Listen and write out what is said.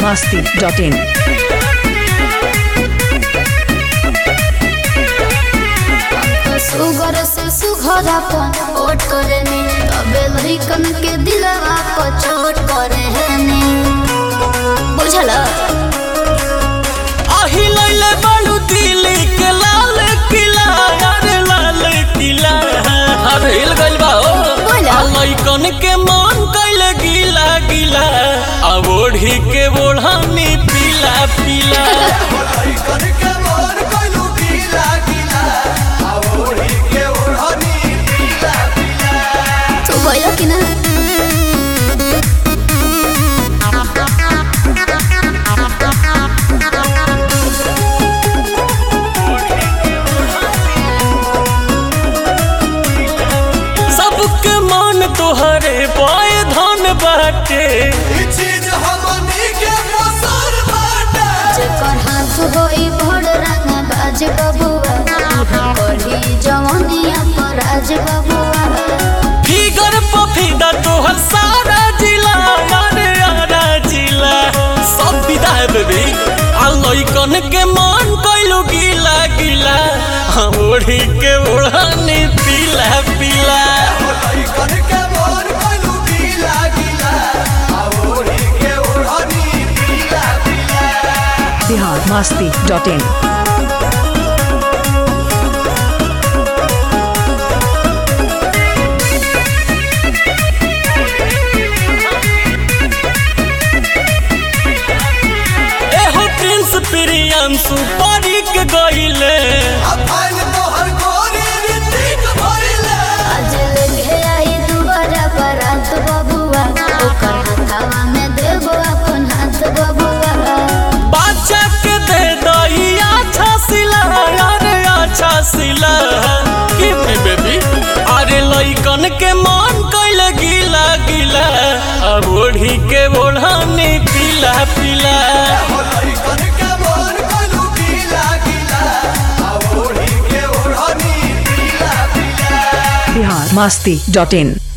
masti.in. सुगर से सुघरापन ओट करे ने तबे लइकन के दिलवा पर चोट करे है ने बुझल आही लैले बालू दिल्ली के लाल किला अरे लाल किला अरे हिल गइल बा ओ बोला। आ लइकन के मन कइले गीला गीला आ ओढ़ी के ओढ़ानी पीला पीला तू गयो कि ना सबके मन तोहरे पाए धन बाटे जेकर हाथ होई बड़ रंग बाज बबुआ कढ़ी जवनिया पर आज बबुआ फिगर पफीदा तोहर सारा जिला अरे आरा जिला सब विदा है बेबी आ लइकन के मन कइलू गीला गीला हाँ, ओढ़ी के ओढ़ानी पीला पीला Bihar masti.in. एहो प्रिंस प्रियांशु परी के गइले आज लेके आई दुबारा बारात बबुआ ओकर हाथवा में देबो अपन हाथ बबुआ बादशाह के दे दई अच्छा सिला अरे अच्छा सिला कि बेबी अरे लइकन के मन कइले गीला गीला अब ओढ़ी के ओढ़ानी पीला पीला Bihar masti.in.